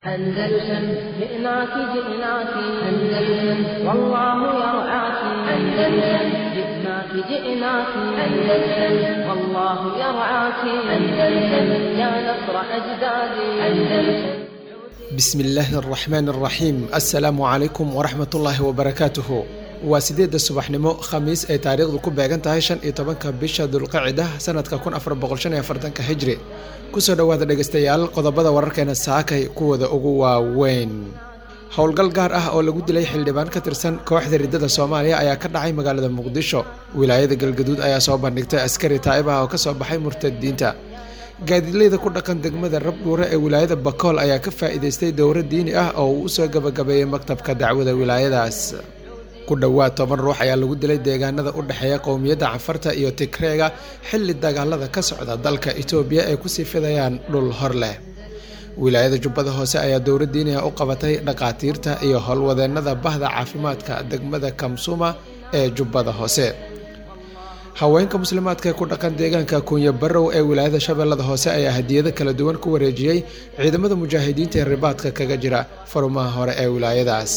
أندلسن جئناك جئناك أندلسن والله يرعاك أندلسن جئناك جئناك أندلسن والله يرعاك أندلسن يا نصر أجدادي أندلسن bismi illaahi araxmaan araxiim assalaamu calaykum waraxmatullaahi wabarakaatuhu waa sideedda subaxnimo khamiis ay taariikhdu ku beegan tahay shan iyo tobanka bisha dulqacida sanadka kun afar boqol shan iyo afartanka hijri kusoo dhowaada dhegeystayaal qodobada wararkeena saakay kuwooda ugu waaweyn howlgal gaar ah oo lagu dilay xildhibaan ka tirsan kooxda riddada soomaaliya ayaa ka dhacay magaalada muqdisho wilaayada galgaduud ayaa soo bandhigtay askari taa'ib ah oo kasoo baxay murtadiinta gaadiidleyda ku dhaqan degmada rabdhuure ee wilaayada bakool ayaa ka faa'iidaystay dowro diini ah oo uu usoo gabagabeeyey maktabka dacwada wilaayadaas ku dhowaad toban ruux ayaa lagu dilay deegaanada u dhexeeya qowmiyadda cafarta iyo tigreega xilli dagaalada ka socda dalka itoobiya ay kusii fidayaan dhul hor leh wilaayada jubbada hoose ayaa dowro diini ah u qabatay dhaqaatiirta iyo howlwadeennada bahda caafimaadka degmada kamsuma ee jubbada hoose haweenka muslimaadka ee ku dhaqan deegaanka kuunya barow ee wilaayada shabeellada hoose ayaa hadiyado kala duwan ku wareejiyey ciidamada mujaahidiinta ee ribaadka kaga jira farumaha hore ee wilaayadaas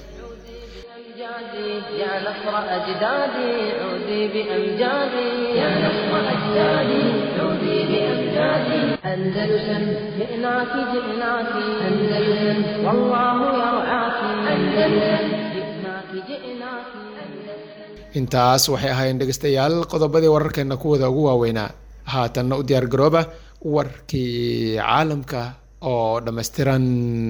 يا نصر أجدادي عودي بأمجادي يا نصر أجدادي عودي بأمجادي أندلسن جئناك جئناك أندلسن والله يرعاك أندلسن جئناك جئناك intaas waxay ahaayeen dhegeystayaal qodobadii wararkeena kuwada ugu waaweynaa haatanna u diyaar garooba warkii caalamka oo dhammaystiran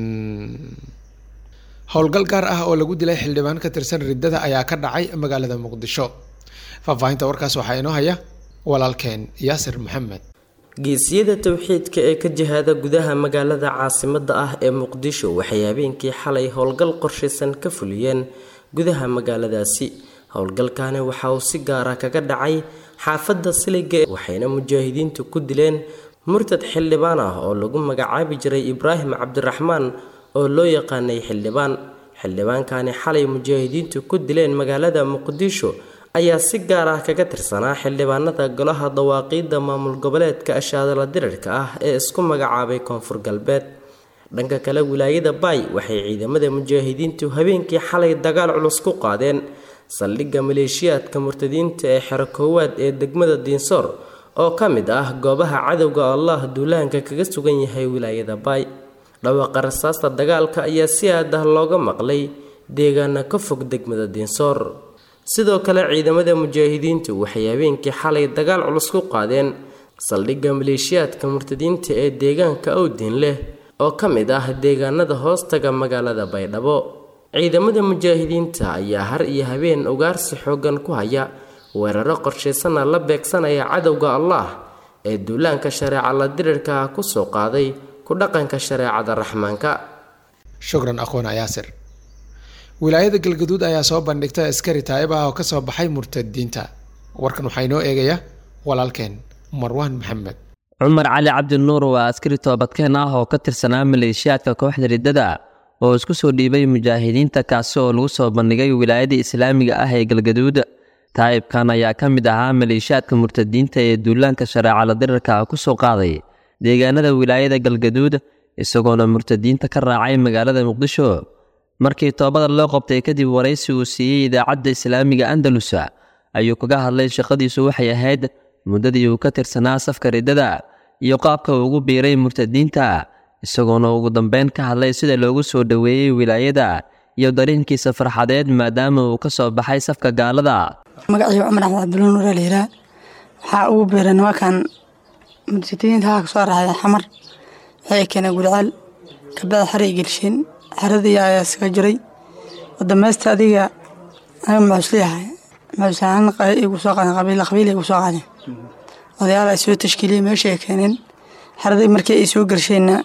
howlgal gaar ah oo lagu dilay xildhibaan ka tirsan riddada ayaa ka dhacay magaalada muqdisho faahfaahinta warkaas waxaa inoo haya walaalkeen yaasir maxamed geesiyada towxiidka ee ka jihaada gudaha magaalada caasimada ah ee muqdisho waxay habeenkii xalay howlgal qorshaysan ka fuliyeen gudaha magaaladaasi howlgalkani waxa uu si gaara kaga dhacay xaafadda siliga waxayna mujaahidiintu ku dileen murtad xildhibaan ah oo lagu magacaabi jiray ibraahim cabdiraxmaan oo loo yaqaanay xildhibaan xildhibaankani xalay mujaahidiintu ku dileen magaalada muqdisho ayaa si gaar ah kaga tirsanaa xildhibaanada golaha dawaaqiidda maamul goboleedka ashaadala dirirka ah ee isku magacaabay koonfur galbeed dhanka kale wilaayada baay waxay ciidamada mujaahidiintu habeenkii xalay dagaal culus ku qaadeen saldhigga maleeshiyaadka murtadiinta ee xero koowaad ee degmada diinsoor oo ka mid ah goobaha cadowga allah duulaanka kaga sugan yahay wilaayada baay dhawaaqa rasaasta dagaalka ayaa si aad ah looga maqlay deegaana ka fog degmada diinsoor sidoo kale ciidamada mujaahidiintu waxay habeenkii xalay dagaal culus ku qaadeen saldhigga maleeshiyaadka murtadiinta ee deegaanka owdiin leh oo ka mid ah deegaanada hoostaga magaalada baydhabo ciidamada mujaahidiinta ayaa har iyo habeen ugaarsi xoogan ku haya weeraro qorshaysana la beegsanaya cadowga allah ee duulaanka shareeca la dirirka kusoo qaaday ku dhaqanka shareecada raxmaanka shukran aqoona yaasir wilaayada galgaduud ayaa soo bandhigtay askari taa'ib ah oo kasoo baxay murtadiinta warkan waxaa inoo eegaya walaalkeen marwaan maxamed cumar cali cabdinuur waa askari toobadkeen ah oo ka tirsanaa maleeshiyaadka kooxda riddada oo isku soo dhiibay mujaahidiinta kaasi oo lagu soo bandhigay wilaayada islaamiga ah ee galgaduud taa'ibkan ayaa ka mid ahaa maleeshiyaadka murtadiinta ee duulaanka shareecala dirirka ku soo qaaday deegaanada wilaayada galgaduud isagoona murtadiinta ka raacay magaalada muqdisho markii toobada loo qabtay kadib waraysi uu siiyey idaacadda islaamiga andalus ayuu kaga hadlay shaqadiisu waxay ahayd muddadii uu ka tirsanaa safka riddada iyo qaabka uu ugu biiray murtadiinta isagoona ugu dambeyn ka hadlay sida loogu soo dhoweeyey wilaayada iyo dareenkiisa farxadeed maadaama uu ka soo baxay safka gaalada magaciiba cumar axmed cabdiluun nuura layidhaah waxaa ugu biiray nimankan murtadiinta haa kasoo raxday xamar waxay keeneen gurceel kabada xaray gelsheen xeradii ayaa iskaga jiray wadameysta adiga aniga maxuusleeyahay maxuusahaan igu soo qaadeen qabiil qabiil igu soo qaadeen odayaal ay soo tashkiiliyey meesha ay keeneen xeradii markii ay soo gelsheenna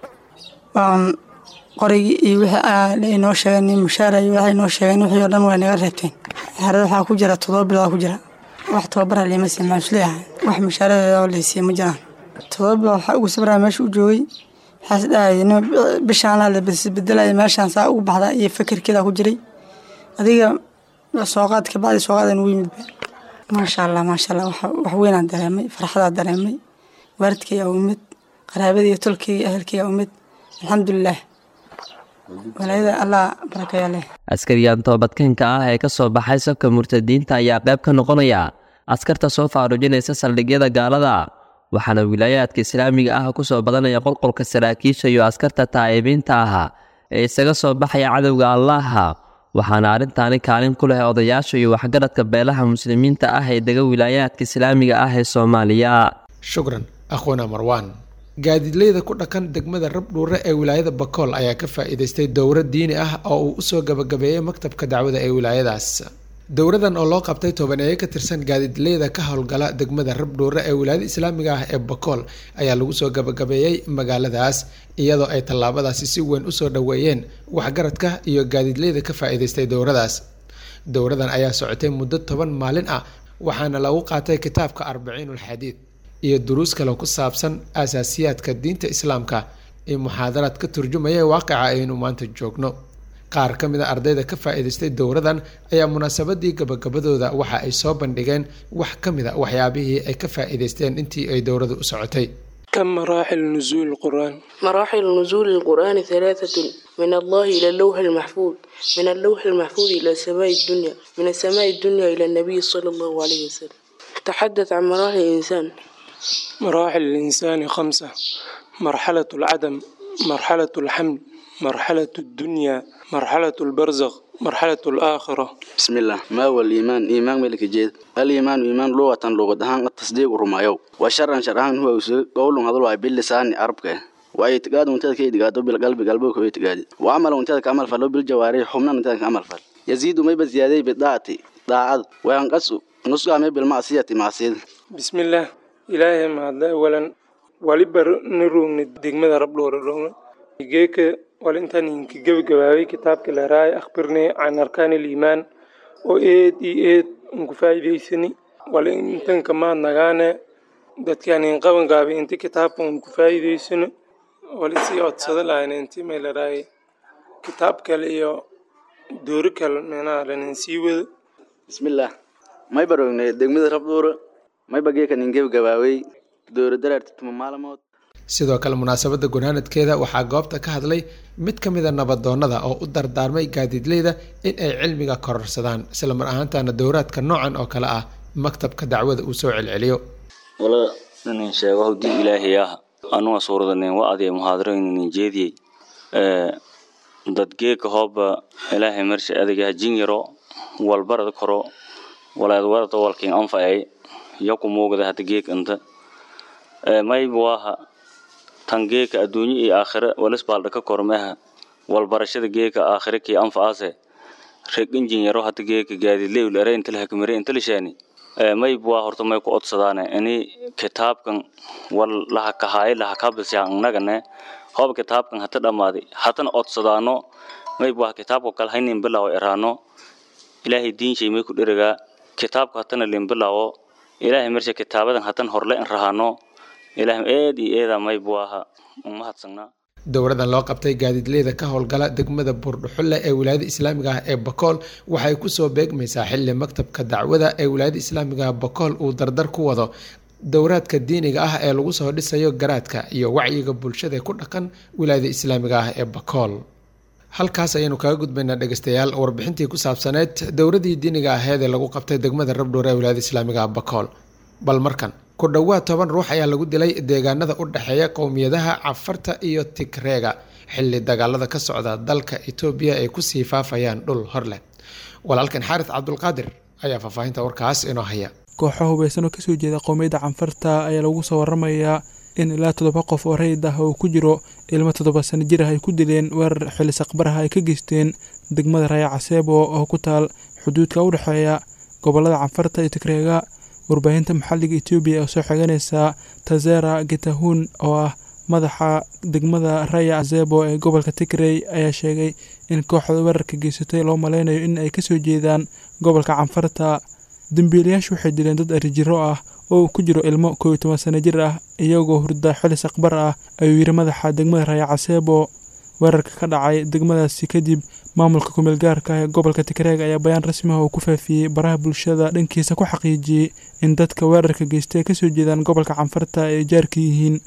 waan qorigii iyo wixii ay noo sheegeen mushaara iyo waxay noo sheegeen wixii oo dhan way naga reebteen xerada waxaa ku jira todoba bilood ku jira wax tababara liima siin maxuusleeyahay wax mushaaradeeda oo laysiiye ma jiraan todoba bilood waxaa ugu sabraa meesha u joogay waxaas dhahaya nin bishaan la bedelaya meeshaan saa ugu baxda iyo fikirkeeda ku jiray adiga sooqaad kabacdi sooqaadan ugu yimid maasha allah maasha allah wax weynaan dareemay farxadaa dareemay waalidkayga u imid qaraabadii tolkayga ahelkayga u imid alxamdulilah walaayada allah barakeeya leh askariyan toobadkeenka ah ee ka soo baxay safka murtadiinta ayaa qayb ka noqonaya askarta soo faarujinaysa saldhigyada gaalada waxaana wilaayaadka islaamiga ah ku soo badanaya qolqolka saraakiisha iyo askarta taa'ibiinta ah ee isaga soo baxaya cadowga allaaha waxaana arrintaani kaalin ku leh odayaasha iyo waxgaradka beelaha muslimiinta ah ee dega wilaayaadka islaamiga ah ee soomaaliya shukran akhwana marwan gaadiidleyda ku dhaqan degmada rabdhuure ee wilaayada bakool ayaa ka faa-iideystay dowro diini ah oo uu usoo gabagabeeyey maktabka dacwada ee wilaayadaas dowradan oo loo qabtay tobaneeye ka tirsan gaadiidleyda ka howlgala degmada rabdhuure ee wilaayada islaamiga ah ee bakool ayaa lagu soo gabagabeeyey magaaladaas iyadoo ay tallaabadaasi si weyn usoo dhoweeyeen waxgaradka iyo gaadiidleyda ka faa-iideystay dowradaas dowradan ayaa socotay muddo toban maalin ah waxaana lagu qaatay kitaabka arbaciinulxadiid iyo duruus kale ku saabsan asaasiyaadka diinta islaamka ee muxaadaraad ka turjumaya waaqica aynu maanta joogno qaar ka mid a ardayda ka faa-iidaystay dowradan ayaa munaasabadii gabagabadooda waxa ay soo bandhigeen wax ka mid a waxyaabihii ay ka faa-iidaysteen intii ay dowradu u socotay كم مراحل نزول القرآن؟ مراحل نزول القرآن ثلاثة من الله إلى اللوح المحفوظ من اللوح المحفوظ إلى سماء الدنيا من السماء الدنيا إلى النبي صلى الله عليه وسلم تحدث عن مراحل الإنسان مراحل الإنسان خمسة مرحلة العدم مرحلة الحمل مرحلة الدنيا مرحلة البرزخ مرحلة الآخرة بسم الله ما هو الإيمان إيمان ملك جيد الإيمان إيمان لغة لغة هان التصديق رمايو وشرا شرعان هو قول هذا باللسان عربك واعتقاد منتهى كي اعتقاده بالقلب قلبه كي اعتقاد وعمل منتهى كعمل فلو بالجوارح حمنا منتهى كعمل فل يزيد ما بزيادة بالطاعة طاعة وينقص نص ما بالمعصية معصية بسم الله إلهي ما هذا أولا ولبر نروم دقمة رب لورا جيك ولنتان إنك جب جوابي كتابك لراي أخبرني عن أركان الإيمان وإيد إيد مكفاية سني ولنتان كمان نغانا dadkaan qaban gaabay inta kitaabka un ku faa'iidaysano walisii codsada lahayn inti meelaraay kitaab kale iyo doori kale meenaha lanin sii wado bismillaah may barognay degmada rabduura may bageeka nin gebagabaawey doori daraarti tuma maalmood sidoo kale munaasabadda gunaanadkeeda waxaa goobta ka hadlay mid ka mida nabadoonnada oo u dardaarmay gaadiidleyda in ay cilmiga kororsadaan isla mar ahaantaana dowraadka noocan oo kale ah maktabka dacwada uu soo celceliyo wala inin sheego hawdii ilaahay ah anuga suuradanin wa adiya muhaadaro inin jeediyey dadgeeka hooba ilaahay marsha adiga hajin yaro walbarad koro walaad warada walkin anfacay yaku muugada hada geek inta mayb waaha tan geeka adduunyo iyo aakhira walisbaalda ka kormeha walbarashada geeka aakhira kii anfacaase reg injin yaro hada geeka gaadidleyl ere inta lahakamire inta lishaani mayb waa horta may ku odsadaane ini kitaabkan wal laha kahaaye laha kabilsyaa innagane hooba kitaabkan hata dhammaaday hatana odsadaano mayb waa kitaabka kale haynin bilaawo eraano ilaahay diinshay may ku dherigaa kitaabka hatana lin bilaawo ilaahay marsha kitaabadan hatan horle in rahaano ilaahay eed iyo eeda mayb waaha umahadsanaa dowradan loo qabtay gaadiidleyda ka howlgala degmada buurdhuxulle ee wilaayada islaamiga ah ee bakool waxay kusoo beegmaysaa xili maktabka dacwada ee wilaayada islaamiga ah bakool uu dardar ku wado dowraadka diiniga ah ee lagu soo dhisayo garaadka iyo wacyiga bulshada ku dhaqan wilaayada islaamiga ah ee bakool halkaas ayaynu kaga gudbaynaa dhegeystayaal warbixintii ku saabsaneyd dowradii diiniga aheed ee lagu qabtay degmada rabdhuur ee wilaayada islaamiga ah bakool bal markan ku dhowaad toban ruux ayaa lagu dilay deegaanada u dhexeeya qowmiyadaha cafarta iyo tigreega xili dagaalada ka socda dalka etoobiya ay kusii faafayaan dhul hor leh walaalkan xaaris cabdulqaadir ayaa faahfaahinta warkaas inoo haya kooxo hubaysan oo kasoo jeeda qowmiyadda canfarta ayaa lagu soo waramayaa in ilaa toddoba qof oo rayid ah oo ku jiro ilmo toddoba sano jir ah ay ku dileen weerar xili saqbaraha ay ka geysteen degmada raya caseebo oo ku taal xuduudka u dhexeeya gobolada canfarta iyo tigreega warbaahinta maxalliga etoobiya oo soo xiganaysa tazera getahun oo ah madaxa degmada raya azebo ee gobolka tigrey ayaa sheegay in kooxda weerarka geysatay loo maleynayo in ay kasoo jeedaan gobolka canfarta dembiilayaashu waxay dileen dad arijiro ah oo ku jiro ilmo koob iyo toban sano jir ah iyagoo hurda xilis aqbar ah ayuu yiri madaxa degmada raya caseebo weerarka ka dhacay degmadaasi kadib maamulka kumeel gaarka ah ee gobolka tigreeg ayaa bayaan rasmi ah oo ku faafiyey baraha bulshada dhankiisa ku xaqiijiyey in dadka weerarka geystay kasoo jeedaan gobolka canfarta ay jaarka yihiin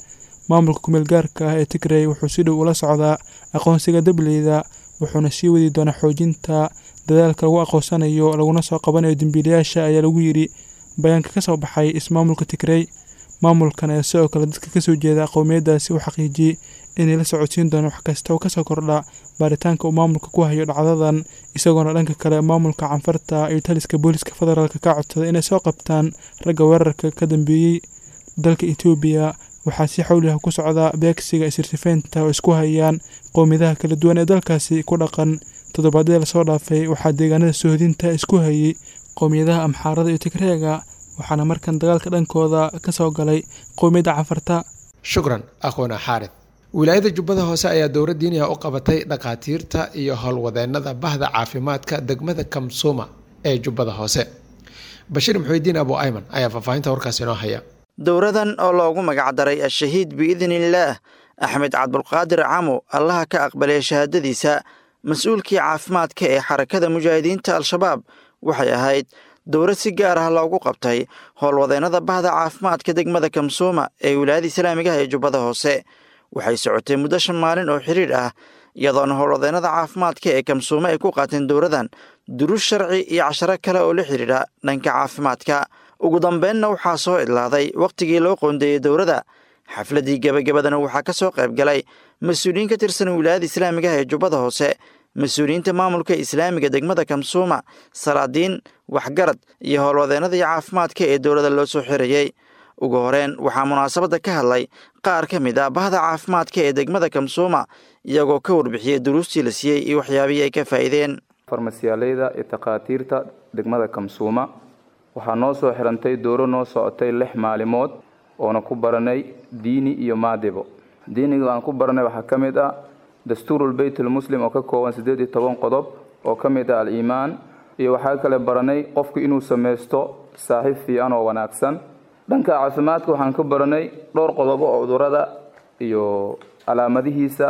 maamulka kumeel gaarka ah ee tigrey wuxuu si dhow ula socdaa aqoonsiga dableyda wuxuuna sii wadi doonaa xoojinta dadaalka lagu aqoonsanayo laguna soo qabanayo dembiilayaasha ayaa lagu yidhi bayaanka ka soo baxay ismaamulka tigrey maamulkan ayaa sidoo kale dadka kasoo jeeda qowmiyadaasi u xaqiijiyey inay la socodsiin doonaan wax kasta oo kasoo kordha baaritaanka uu maamulka ku hayo dhacdadan isagoona dhanka kale maamulka canfarta iyo taliska booliska federaalk ka codsaday inay soo qabtaan ragga weerarka ka dambeeyey dalka etoobiya waxaa si xawliha ku socda beegsiga isirtifeynta oo isku hayaan qowmiyadaha kala duwan ee dalkaasi ku dhaqan toddobaadyada lasoo dhaafay waxaa deegaanada sohodinta isku hayay qowmiyadaha amxaarada iyo tigreega waxaana markan dagaalka dhankooda ka soo galay qowmiyadda canfarta shukran aqoona xaarid wilaayada jubbada hoose ayaa dowlad diiniya u qabatay dhakhaatiirta iyo howlwadeenada bahda caafimaadka degmada kamsuuma ee jubbada hoose bashiir muxuudiin abu ayman ayaa faahfaahinta warkaas inoo haya dowradan oo loogu magacdaray al-shahiid biidniillaah axmed cabdulqaadir camo allaha ka aqbalay shahaadadiisa mas-uulkii caafimaadka ee xarakada mujaahidiinta al-shabaab waxay ahayd dowlad si gaar ah loogu qabtay howlwadeennada bahda caafimaadka degmada kamsuuma ee wilaayada islaamigaha ee jubbada hoose waxay socotay muddo shan maalin oo xidhiidh ah iyadoona howlwadeennada caafimaadka ee kamsuume ay ku qaateen dowladan duruus sharci iyo casharo kale oo la xidhiidha dhanka caafimaadka ugu dambeynna waxaa soo idlaaday wakhtigii loo qoondeeyey dowladda xafladdii gebagabadana waxaa ka soo qayb galay mas-uuliyiin ka tirsan wilaayada islaamigaha ee jubbada hoose mas-uuliyiinta maamulka islaamiga degmada kamsuuma salaadiin waxgarad iyo howlwadeennadii caafimaadka ee dowladda loo soo xirayey ugu horeen waxaa munaasabadda ka hadlay qaar ka mid ah bahda caafimaadka ee degmada kamsuuma iyagoo ka warbixiyey duruustii la siiyey iyo waxyaabihii ay ka faa'iideen farmasiyaaleyda iyo takhaatiirta degmada kamsuuma waxaa noo soo xirantay dooro noo socotay lix maalimood oona ku baranay diini iyo maadibo diiniga aan ku baranay waxaa ka mid ah dastuurul beytulmuslim oo ka kooban siddeed iyo toban qodob oo ka mid ah al-iimaan iyo waxaa kale baranay qofku inuu samaysto saaxiib fiican oo wanaagsan dhanka caafimaadka waxaan ka baranay dhowr qodobo oo cudurada iyo calaamadihiisa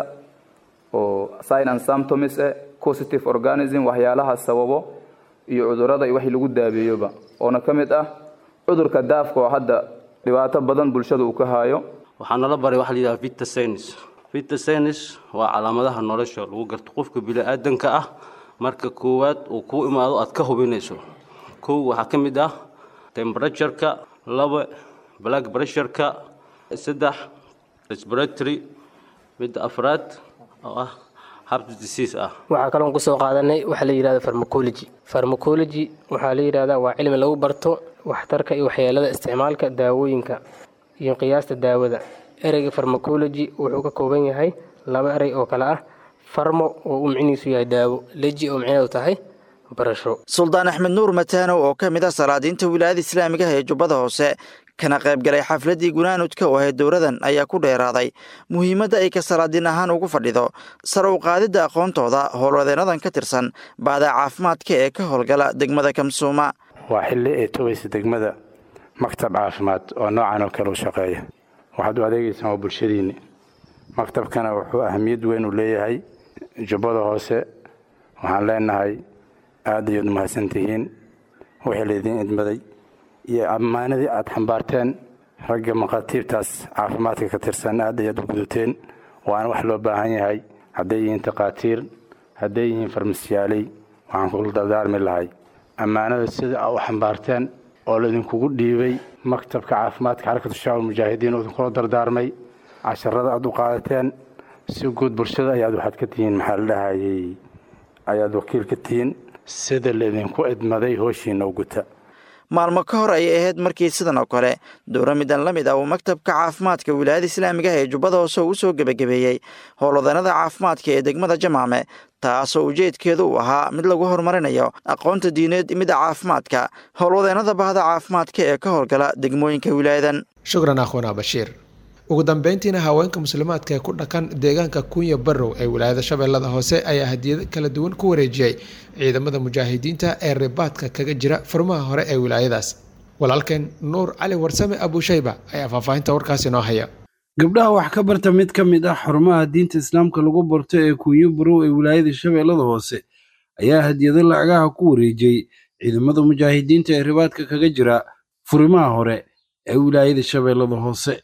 oo sign and symptoms eh positive organism waxyaalaha sababo iyo cudurada iyo wixii lagu daabeeyoba oona ka mid ah cudurka daafka oo hadda dhibaato badan bulshada uu ka haayo waxaa nala baray waxa la yidhaha vitasenis vitasenis waa calaamadaha nolosha lagu garto qofka bini-aadanka ah marka koowaad uu kuu imaado aad ka hubinayso kow waxaa ka mid ah temperatureka laba black pressureka saddex respiratory midda afraad oo ah heart disease ah waxaa kaloon kusoo qaadanay waxaa la yidhahda farmacology farmacology waxaa la yidhahdaa waa cilmi lagu barto waxtarka iyo waxyeelada isticmaalka daawooyinka iyo qiyaasta daawada ereyga farmacology wuxuu ka kooban yahay laba erey oo kale ah farmo oo uu micnihiisu yahay daawo leji oo micneedu tahay barasho suldaan axmed nuur mataanow oo ka mid ah salaadiinta wilaayada islaamigaha ee jubbada hoose kana qaybgalay xafladdii gunaanudka oo ahayd dowladan ayaa ku dheeraaday muhiimadda ay ka salaadiin ahaan ugu fadhido sar u qaadidda aqoontooda howlwadeennadan ka tirsan baadaa caafimaadka ee ka howlgala degmada kamsuuma waa xilli ay togaysa degmada maktab caafimaad oo noocan oo kale u shaqeeya waxaad u adeegaysaan waa bulshadiinni maktabkana wuxuu ahamiyad weyn u leeyahay jubbada hoose waxaan leenahay aad ayaad umahadsan tihiin wixii laydiin idmaday iyo ammaanadii aad xambaarteen ragga maqaatiibtaas caafimaadka ka tirsan aad ayaad u gudateen waana wax loo baahan yahay hadday yihiin takhaatiir hadday yihiin farmasiyaaley waxaan kula dardaarmi lahay ammaanada sida aa u xambaarteen oo laydinkugu dhiibay maktabka caafimaadka xarakatu shacaab mujaahidiin oo idinkula dardaarmay casharada aad u qaadateen si guud bulshada ayaad waxaad ka tihiin maxaa la dhahayey ayaad wakiil ka tihiin sida laydinku idmaday hooshiina u guta maalmo ka hor ayay ahayd markii sidan oo kale dowra midan la mid ah uu maktabka caafimaadka wilaayada islaamigaha ee jubbada hoose uu soo gebagabeeyey howlwadeenada caafimaadka ee degmada jamaame taasoo ujeedkeedu uu ahaa mid lagu horumarinayo aqoonta diineed midda caafimaadka howlwadeenada bahda caafimaadka ee ka howlgala degmooyinka wilaayadan shukran akhwana bashiir ugu dambeyntiina haweenka muslimaadka ee ku dhaqan deegaanka kunya barrow ee wilaayada shabeellada hoose ayaa hadiyado kala duwan ku wareejiyey ciidamada mujaahidiinta ee ribaadka kaga jira furmaha hore ee wilaayadaas walaalkeen nuur cali warsame abushayba ayaa faahfaahinta warkaasi noo haya gabdhaha wax ka barta mid ka mid ah xarumaha diinta islaamka lagu barto ee kunyo barow ee wilaayada shabeellada hoose ayaa hadiyado lacagaha ku wareejiyey ciidamada mujaahidiinta ee ribaadka kaga jira furimaha hore ee wilaayada shabeellada hoose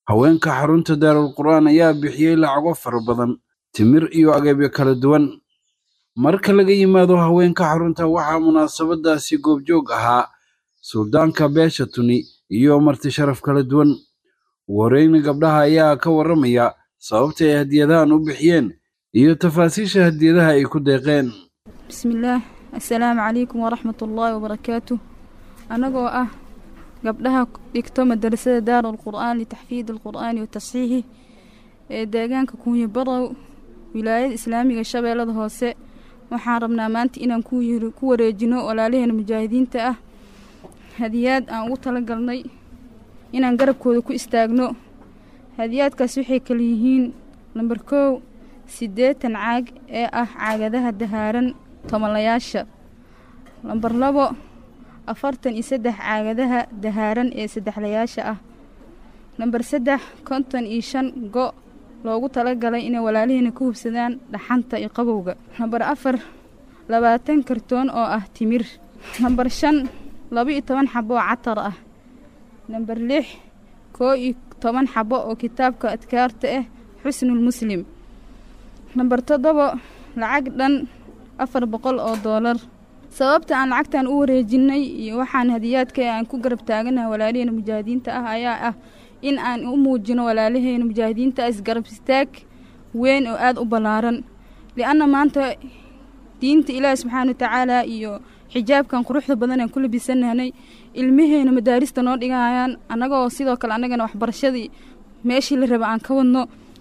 haweenka xarunta daarul qur'aan ayaa bixiyey lacago fara badan timir iyo agabyo kala duwan marka laga yimaado haweenka xarunta waxaa munaasabadaasi goobjoog ahaa suldaanka beesha tuni iyo marti sharaf kala duwan ugu horeyna gabdhaha ayaa ka warramaya sababta ay hadiyadahan u bixiyeen iyo tafaasiisha hadiyadaha ay ku deeqeen bismillaah assalaamu calaykum waraxmat ullaahi wabarakaatuh annagoo ah gabdhaha dhigto madarasada daarul qur'aan litaxfiid alqur'aani wa tasxiixi ee deegaanka kuunyo barow wilaayada islaamiga shabeellada hoose waxaan rabnaa maanta inaan ku wareejino walaalaheena mujaahidiinta ah hadiyaad aan ugu talagalnay inaan garabkooda ku istaagno hadiyaadkaas waxay kala yihiin lambar kow siddeetan caag ee ah caagadaha dahaaran tomolayaasha lambar labo afartan iyo saddex caagadaha dahaaran ee saddexlayaasha ah lambar saddex konton iyo shan go' loogu talagalay inay walaalihiina ka hubsadaan dhaxanta iyo qabowga lambar afar labaatan kartoon oo ah timir lambar shan laba iyo toban xabo oo catar ah lambar lix koo iyo toban xabo oo kitaabka adkaarta ah xusnul muslim lambar toddobo lacag dhan afar boqol oo doolar sababta aan lacagtan u wareejinay iyo waxaan hadiyaadka aan ku garab taaganaha walaalaheena mujaahidiinta ah ayaa ah in aan u muujino walaalaheena mujaahidiinta ah isgarab istaag weyn oo aada u ballaaran lianna maanta diinta ilaahi subxaana watacaala iyo xijaabkan quruxda badan aan ku labisanahnay ilmaheena madaarista noo dhigayaan annagoo sidoo kale annagana waxbarashadii meeshii la raba aan ka wadno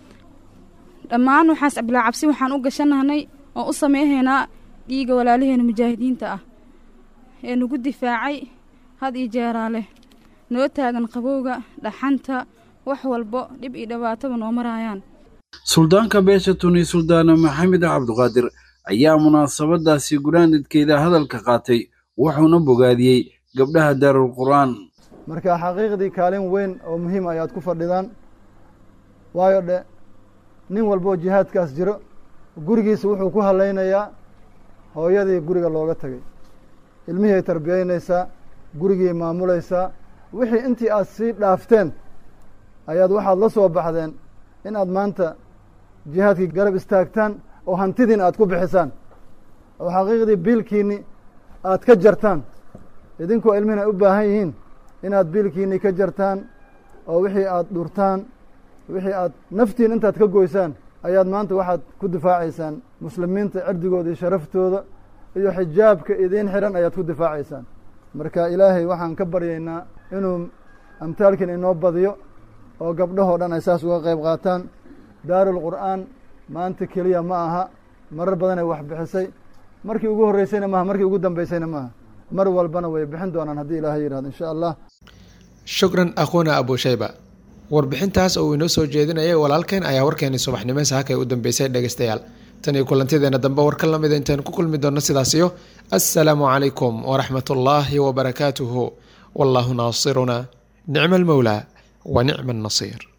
dhammaan waxaas bilaa cabsi waxaan u gashanahnay oo u samayhaynaa dhiiga walaalaheena mujaahidiinta ah ee nagu difaacay had iyo jeeraa leh noo taagan qabowga dhaxanta wax walbo dhib iyo dhibaataba noo maraayaan suldaanka beesha tuni suldaana maxamed cabduqaadir ayaa munaasabadaasi guraanidkeeda hadalka qaatay wuxuuna bogaadiyey gabdhaha daarul qur'aan marka xaqiiqdii kaalin weyn oo muhiim ayaad ku fadhidaan waayo dhe nin walboo jihaadkaas jiro gurigiisa wuxuu ku hallaynayaa hooyadii guriga looga tegay ilmihii ay tarbiyaynaysaa gurigii maamulaysaa wixii intii aad sii dhaafteen ayaad waxaad la soo baxdeen inaad maanta jihaadkii garab istaagtaan oo hantidiina aad ku bixisaan oo xaqiiqdii biilkiinni aad ka jartaan idinkoo ilmihin ay u baahan yihiin inaad biilkiinni ka jartaan oo wixii aad dhurtaan wixii aad naftiin intaad ka goysaan ayaad maanta waxaad ku difaacaysaan muslimiinta cirdigooda iyo sharaftooda iyo xijaabka idiin xidhan ayaad ku difaacaysaan marka ilaahay waxaan ka baryaynaa inuu amtaalkiin inoo badiyo oo gabdhahoo dhan ay saas uga qayb qaataan daarul qur'aan maanta keliya ma aha marar badanay wax bixisay markii ugu horreysayna maaha markii ugu dambeysayna maaha mar walbana way bixin doonaan haddii ilaahay yidhahdo insha allah shukran akhuuna abushayba warbixintaas oo uu inoo soo jeedinayay walaalkeen ayaa warkeeni subaxnimo saakay u dambeysay dhegeystayaal tan iyo kulantideena dambe war ka lamida intaynu ku kulmi doonno sidaasiyo assalaamu calaykum waraxmat ullaahi wabarakaatuhu wallaahu naasiruna nicma almowlaa wa nicma annasiir